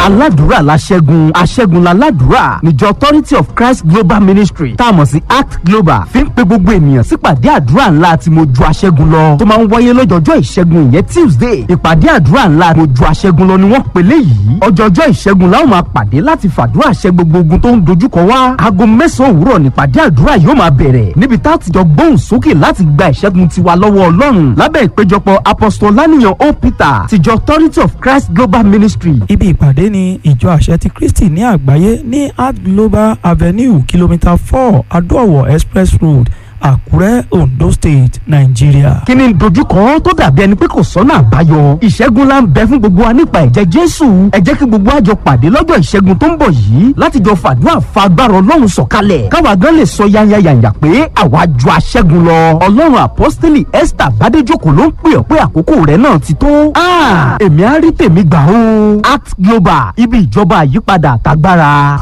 aládùúrà la ṣẹ́gun aṣẹ́gun la ládùúrà níjọ authority of christ global ministry tá a mọ̀ sí act global fi ń pe gbogbo ènìyàn sípàdé àdúrà ńlá tí mo ju aṣẹ́gun lọ tó máa ń wáyé lọ́jọ́jọ́ ìṣẹ́gun ìyẹn tuesday ìpàdé àdúrà ńlá mo ju aṣẹ́gun lọ ni wọ́n pèlè yìí ọjọ́jọ́ ìṣẹ́gun láwọn máa pàdé láti fàdúrà ṣẹ́ gbogbo ogun tó ń dojúkọ wá aago mẹ́sàn-án òwúrọ̀ nípàdé àdúrà yóò máa bẹ̀rẹ̀ níbi tá a ti jọ gbóhùn sókè láti gba ìṣẹ́gun tiwa lọ́wọ́ ọlọ́run lábẹ́ ìpéjọpọ̀ apostolaniyan o peter tìjọ authority of christ global ministry ibi ìpàdé ni ìjọ àṣẹ ti kristi ní àgbáyé ní art global avenue kìlómítà four adóòwò express road àkúrẹ́ ondo state nàìjíríà. kí ni dojúkọ tó dàbí ẹni pé kò sọ́nà àbáyọ ìṣẹ́gun la ń bẹ fún gbogbo wa nípa ẹ̀jẹ̀ jésù ẹ jẹ́ kí gbogbo àjọ pàdé lọ́jọ́ ìṣẹ́gun tó ń bọ̀ yìí láti jọ fàdúrà fa agbára ọlọ́run sọ̀kalẹ̀ káwa gan lè sọ yányányányá pé àwa ju aṣẹ́gun lọ ọlọ́run àpọ́stélì esther bádéjòkó ló ń pè ọ́ pé àkókò rẹ̀ náà ti tó Ah, èmi á rí tèmi gbà ó act global ibi ìjọba àyípadà àtagbára.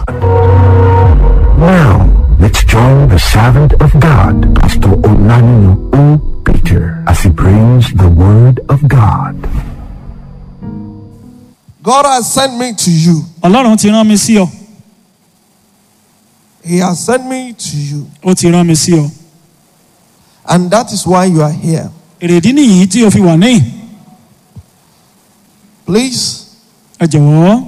Now, let's join the servant of God, Pastor Onanino O. Peter, as he brings the word of God. God has sent me to you. ọlọ́run ti rán mi sí ọ He has sent me to you. ó ti rán mi sí ọ And that is why you are here. èrèdí nìyí tí o fi wà níyìn Please, ẹ jọ̀wọ́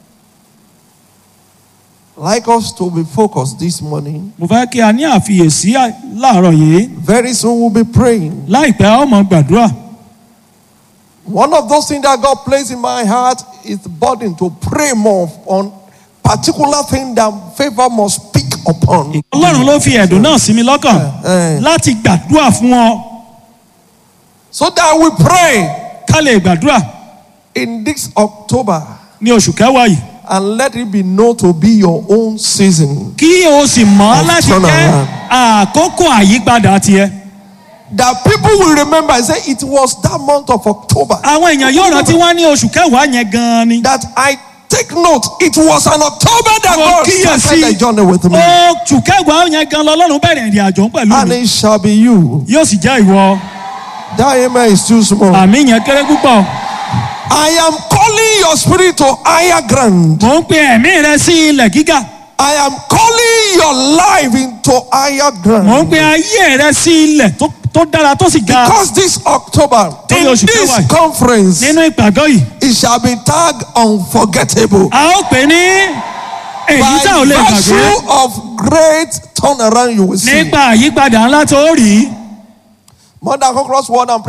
like us to be focused this morning. mo fẹ́ kí a ní àfiyèsí à- láàárọ̀ yìí Very soon we'll be praying. láìpẹ́ a ó mọ gbàdúrà One of those things that God placed in my heart is the burden to pray more on particular thing that favor must speak upon. ọlọ́run ló fi ẹ̀dùn náà sí mi lọ́kàn Eh. láti gbàdúrà fún ọ So that we pray ká lè gbàdúrà in this October ní oṣù kẹwàá yìí and let it be known to be your own season. kí o sì mọ̀ Of láti turn jẹ́ around. àkókò àyípadà tiẹ̀ That people will remember and say it was that month of October àwọn èèyàn yóò rántí wá ní oṣù kẹwàá yẹn gan-an ni that I take note. It was an October that Mo God kíyèsí. started the journey with me. oṣù kẹwàá yẹn gan lọ́lọ́run bẹ̀rẹ̀ ìrìn àjò pẹ̀lú And mi it shall be you. yóò sì jẹ́ ìwọ That amen is too small. àmì yẹn kéré púpọ̀ I am calling your spirit to higher ground. mò ń pe ẹ̀mí rẹ sí ilẹ̀ gíga I am calling your life into higher mò ń ground. pe ayé rẹ sí ilẹ̀ tó- tó dára tó sì ga Because this October, Torí in oṣù this kẹwàá yìí. conference, nínú ìpàgọ́ yìí it shall be tagged unforgettable. a ó pè ní èyí tá ò By lè gbàgbé virtue of great turnaround you will see. nípa àyípadà ńlá tó rí More than conquerors word and